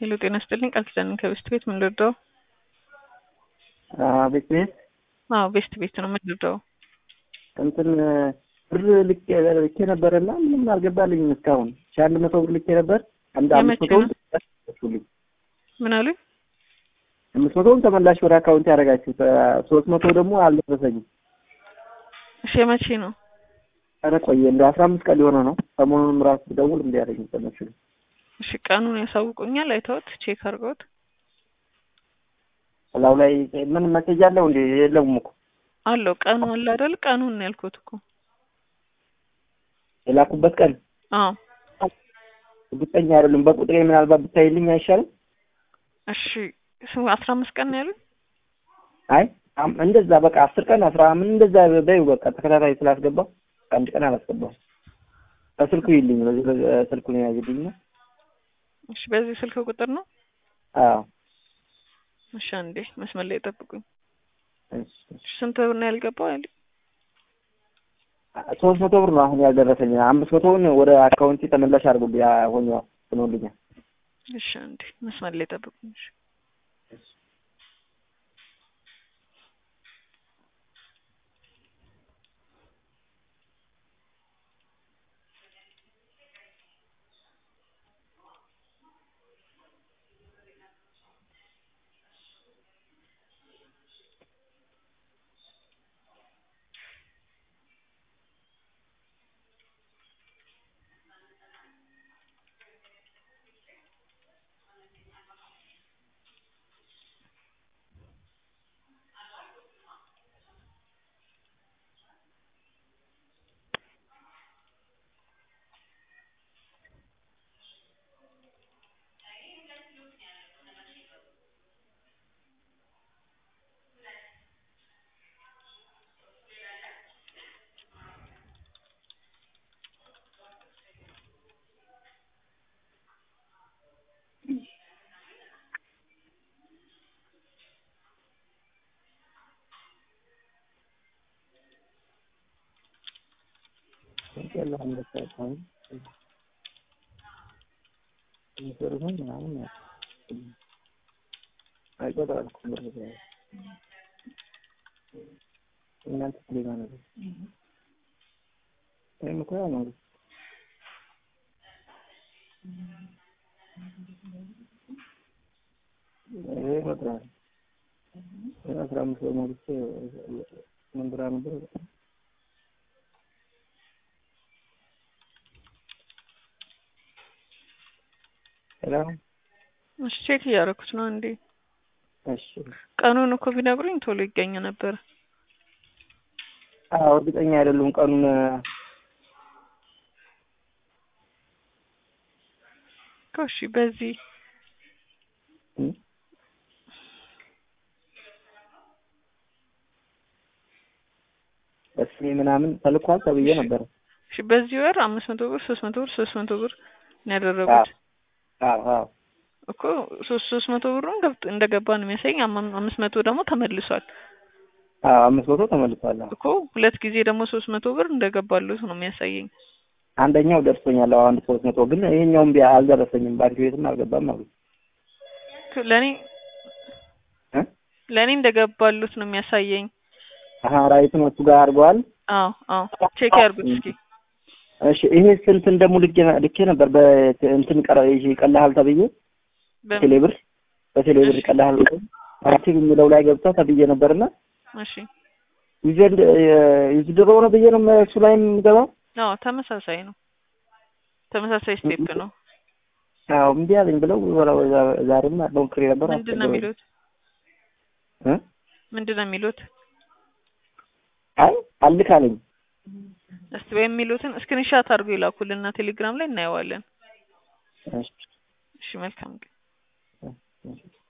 ሄሎ ጤና ይስጥልኝ ቃል ኪዳን ከቤስት ቤት ምን ልርዳው? ቤት ቤት አዎ ቤስት ቤት ነው ምን ልርዳው? እንትን ብር ልኬ ልኬ ነበረና ምንም አልገባልኝም እስካሁን ሺህ አንድ መቶ ብር ልኬ ነበር። አንድ አምስት የመቼ መቶውን ነው? ምን አሉኝ? አምስት መቶውን ተመላሽ ወደ አካውንት ያደረጋችሁት ሶስት መቶ ደግሞ አልደረሰኝም። እሺ የመቼ ነው? ኧረ ቆየ እንደ አስራ አምስት ቀን ሊሆነ ነው። ሰሞኑንም ራሱ ደውል እንዲያደረኝ ተመችሉ እሺ ቀኑን ያሳውቁኛል አይተውት ቼክ አድርገውት እላው ላይ ምን መሰጃ አለው እንዴ? የለውም እኮ አለው ቀኑ አለ አይደል? ቀኑን ነው ያልኩት እኮ የላኩበት ቀን አዎ እርግጠኛ አይደሉም። በቁጥሬ ምናልባት ብታይልኝ አይሻልም? እሺ ስሙ አስራ አምስት ቀን ነው ያሉኝ አይ አም- እንደዛ በቃ አስር ቀን አስራ ምን እንደዛ በይው በቃ ተከታታይ ስላስገባው አንድ ቀን አላስገባው። በስልኩ ይልኝ በዚህ ስልኩን ያዝልኝ ነው። እሺ በዚህ ስልክ ቁጥር ነው አዎ እሺ አንዴ መስመር ላይ ጠብቁኝ እሺ። እሺ ስንት ብር ነው ያልገባው ያሉኝ ሶስት መቶ ብር ነው አሁን ያልደረሰኝ። አምስት መቶውን ወደ አካውንቴ ተመላሽ አድርጉልኝ ሆኖ ሆኖልኛል። እሺ አንዴ መስመር ላይ ጠብቁኝ እሺ አስራ አምስት ብር ሞልቼ ምን ብራ ነበር ሄሎ እሺ ቼክ እያደረኩት ነው እንዴ እሺ ቀኑን እኮ ቢነግሩኝ ቶሎ ይገኝ ነበር አዎ እርግጠኛ አይደሉም ቀኑን እኮ እሺ በዚህ እም? በስሜ ምናምን ተልኳል ተብዬ ነበር እሺ በዚህ ወር አምስት መቶ ብር ሶስት መቶ ብር ሶስት መቶ ብር ነው ያደረጉት አዎ አዎ እኮ ሶስት ሶስት መቶ ብሩን ገብቶ እንደገባ ነው የሚያሳየኝ አም- አምስት መቶ ደግሞ ተመልሷል አዎ አምስት መቶ ተመልሷል አዎ እኮ ሁለት ጊዜ ደግሞ ሶስት መቶ ብር እንደገባሉት ነው የሚያሳየኝ አንደኛው ደርሶኛል አዎ አንድ ሶስት መቶ ግን ይሄኛውም ቢያ አልደረሰኝም ባንክ ቤትም አልገባም አሉ ክ- ለእኔ እ ለእኔ እንደገባሉት ነው የሚያሳየኝ አሀ ራይቱን እሱ ጋር አድርገዋል አዎ አዎ ቼክ ያርጉት እስኪ እሺ ይሄ ስንትን ደግሞ ልኬ ልኬ ነበር በእንትን ቀረ ይሄ ቀላሃል ተብዬ በምን ቴሌብር በቴሌብር እሺ። ቀላሃል አክቲቭ የሚለው ላይ ገብታ ተብዬ ነበርና እሺ ዩዘንድ ዩዝድሮ ነው ብዬ ነው እሱ ላይ የምገባው አዎ ተመሳሳይ ነው ተመሳሳይ ስቴፕ ነው አዎ እምቢ አለኝ ብለው ወላ- ወላ- ዛሬም ሞክሬ ነበር ምንድን ነው የሚሉት እ ምንድን ነው የሚሉት አይ አልክ አለኝ እስቲ ወይም የሚሉትን ስክሪንሻት አድርጎ ይላኩልና ቴሌግራም ላይ እናየዋለን እሺ እሺ መልካም ቀን እሺ